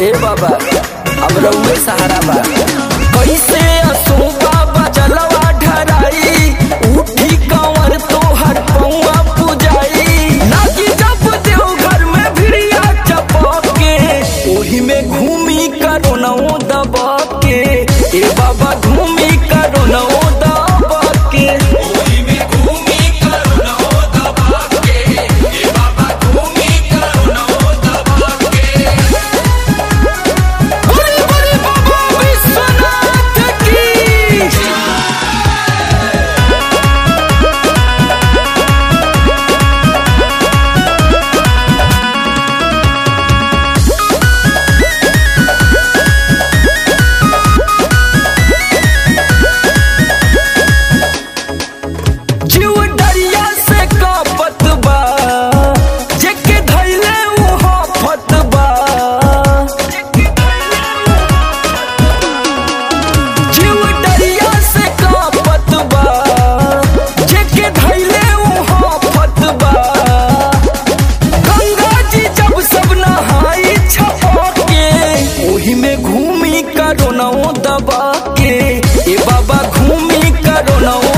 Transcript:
ए बाबा अब रउए सहारा बा कैसे असो बाबा जलवा ढराई उठी कंवर तोहर पौआ पुजाई नागी जब देव घर में भिड़िया चपके ओही में घूमी करो नौ दबा के ए बाबा घूमी करो नौ दबा के बड़े बड़े बाबा विश्वनाथ की जीव डरिया से कापत बा जेके धैले उहा फत बा जीव डरिया से कापत बा जेके धैले उहा फत बा गंगा जी जब सब नहाई छपके ओही में घूमी करो नौ दबा के ए बाबा घूमी करो नौ